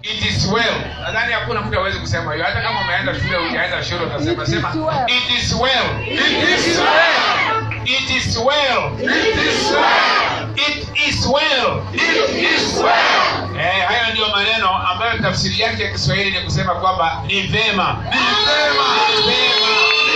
it is well nadhani hakuna mtu awezi kusema hiyo hata kama umeenda shule ujaenda shule utasema sema it is well It is well. it is well It is well. it is well It is well. eh, haya ndiyo maneno ambayo tafsiri yake ya kiswahili ni kusema kwamba ni vema Ni vema. Ni vema.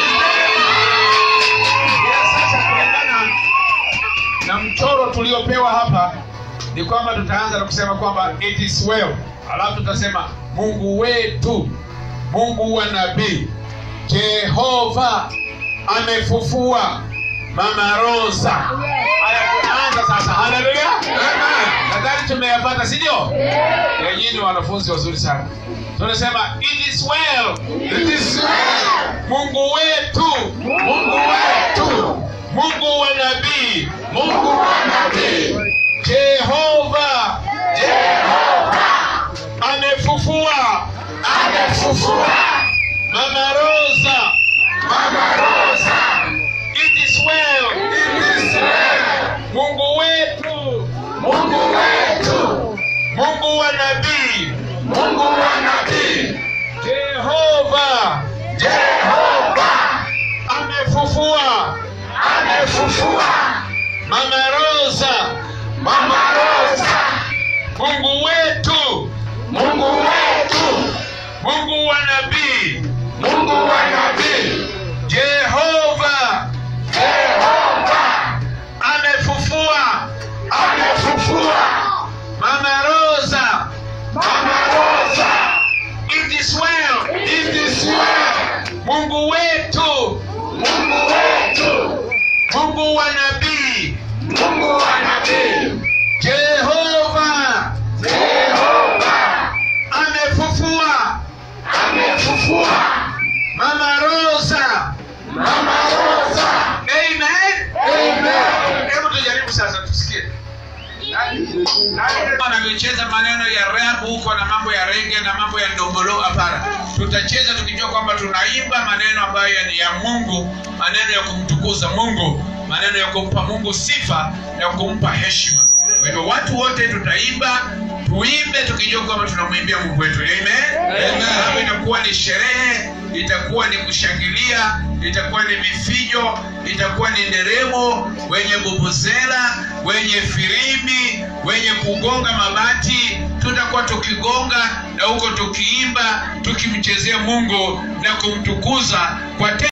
Sasa kulingana na mchoro tuliopewa hapa ni kwamba tutaanza na kusema kwamba it is well alafu tutasema mungu wetu mungu wa nabii jehova amefufua mama rosa haya tunaanza sasa haleluya nadhani tumeyapata si ndio yenyewe ni wanafunzi wazuri sana tunasema it is well It is well. mungu wetu Mungu wetu. mungu wa nabii Mungu wa nabii. jehova Jehova amefufua amefufua mama rosa Mama Rosa. it is well It is well. mungu wetu Mungu wetu. mungu wa nabii Mungu wa nabii. jehova Jehova amefufua amefufua mama rosa Mama Rosa. mungu wetu Mungu wetu. mungu wa nabii Mungu wa nabii. jehova Jehova amefufua amefufua mama rosa Mama Rosa. it is well It is well. mungu wetu Mungu wetu. mungu wa nabii Mungu wa nabii. jehova Jehova amefufua amefufua mama rosa Mama Rosa. amen Amen. hebu tujaribu sasa tusikie wanavyocheza maneno ya rap huko na mambo ya rege na mambo ya ndombolo hapana tutacheza tukijua kwamba tunaimba maneno ambayo ni ya mungu maneno ya kumtukuza mungu maneno ya kumpa mungu sifa na kumpa heshima kwa hivyo watu wote tutaimba tuimbe tukijua kwamba tunamwimbia mungu wetu amen Amen. Hapo itakuwa ni sherehe itakuwa ni kushangilia itakuwa ni vifijo itakuwa ni nderemo wenye bubuzela wenye firimbi wenye kugonga mabati tutakuwa tukigonga na huko tukiimba tukimchezea mungu na kumtukuza kwa te-